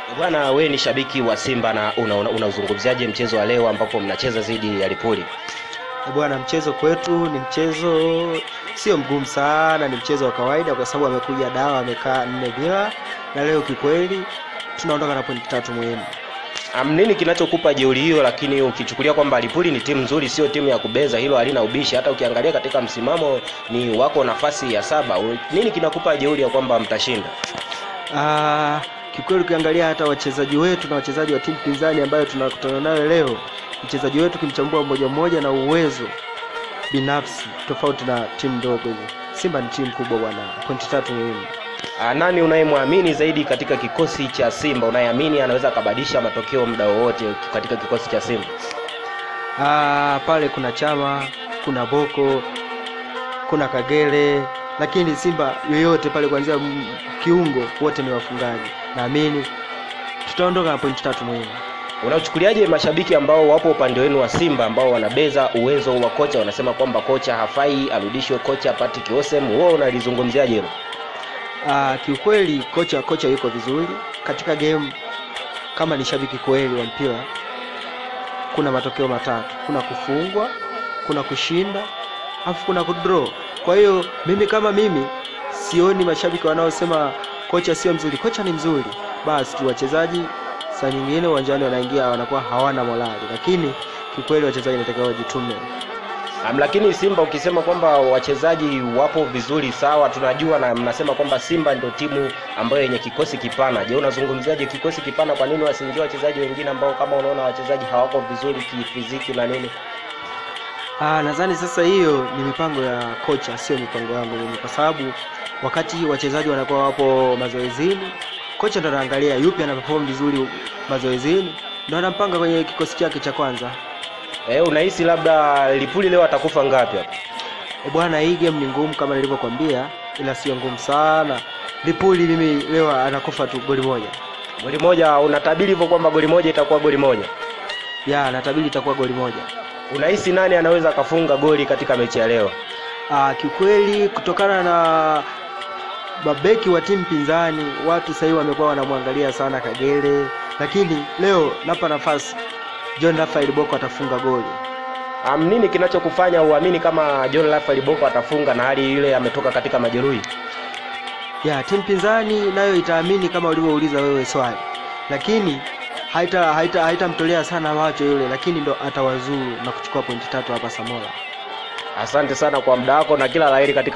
Bwana, we ni shabiki wa Simba na unauzungumziaje una, una mchezo wa leo ambapo mnacheza dhidi ya Lipuli? Bwana, mchezo kwetu ni mchezo sio mgumu sana, ni mchezo wa kawaida kwa sababu amekuja dawa amekaa nne bila, na leo kikweli tunaondoka na pointi tatu muhimu. Um, nini kinachokupa jeuri hiyo? Lakini ukichukulia kwamba Lipuli ni timu nzuri, sio timu ya kubeza, hilo halina ubishi. Hata ukiangalia katika msimamo ni wako nafasi ya saba. Nini kinakupa jeuri ya kwamba mtashinda? Ah, kikweli ukiangalia hata wachezaji wetu na wachezaji wa timu pinzani ambayo tunakutana nayo leo, mchezaji wetu kimchambua mmoja mmoja na uwezo binafsi tofauti na timu ndogo hizi. Simba ni timu kubwa bwana, pointi tatu muhimu. Ah, nani unayemwamini zaidi katika kikosi cha Simba? Unayeamini anaweza akabadilisha matokeo muda wowote katika kikosi cha Simba? Ah, pale kuna Chama, kuna Boko, kuna Kagere, lakini Simba yoyote pale kuanzia kiungo wote ni wafungaji. Naamini tutaondoka na pointi tatu muhimu. Unachukuliaje mashabiki ambao wapo upande wenu wa Simba ambao wanabeza uwezo wa kocha, wanasema kwamba kocha hafai, arudishwe kocha Patrick Osem, wewe unalizungumziaje hilo? Ah, kiukweli kocha kocha yuko vizuri katika game. Kama ni shabiki kweli wa mpira, kuna matokeo matatu: kuna kufungwa, kuna kushinda, afu kuna kudraw. Kwa hiyo mimi kama mimi sioni mashabiki wanaosema kocha sio mzuri. Kocha ni mzuri, basi tu wachezaji saa nyingine uwanjani wanaingia wanakuwa hawana morali, lakini kiukweli wachezaji natakiwa wajitume. Um, lakini Simba ukisema kwamba wachezaji wapo vizuri sawa, tunajua na mnasema kwamba Simba ndio timu ambayo yenye kikosi kipana. Je, unazungumziaje kikosi kipana? Kwa nini wasiingie wachezaji wengine ambao kama unaona wachezaji hawako vizuri kifiziki na nini? Ah, nadhani sasa hiyo ni mipango ya kocha, sio mipango yangu mimi, kwa sababu wakati wachezaji wanakuwa wapo mazoezini, kocha ndo anaangalia yupi ana perform vizuri mazoezini, ndo anampanga kwenye kikosi chake cha kwanza. Eh, unahisi labda Lipuli leo atakufa ngapi hapa? E bwana, hii game ni ngumu kama nilivyokuambia, ila sio ngumu sana. Lipuli mimi leo anakufa tu goli moja. Goli moja, unatabiri hivyo kwamba goli moja itakuwa goli moja? Ya, natabiri itakuwa goli moja. Unahisi nani anaweza akafunga goli katika mechi ya leo? Ah, kiukweli kutokana na mabeki wa timu pinzani, watu sasa hivi wamekuwa wanamwangalia sana Kagere, lakini leo napa nafasi John Rafael Boko atafunga goli. Um, nini kinachokufanya uamini kama John Rafael Boko atafunga na hali ile ametoka katika majeruhi? Ya, timu pinzani nayo itaamini kama ulivyouliza wewe swali, lakini haita haita haitamtolea sana macho yule, lakini ndo atawazuru na kuchukua pointi tatu hapa Samora. Asante sana kwa muda wako na kila laheri katika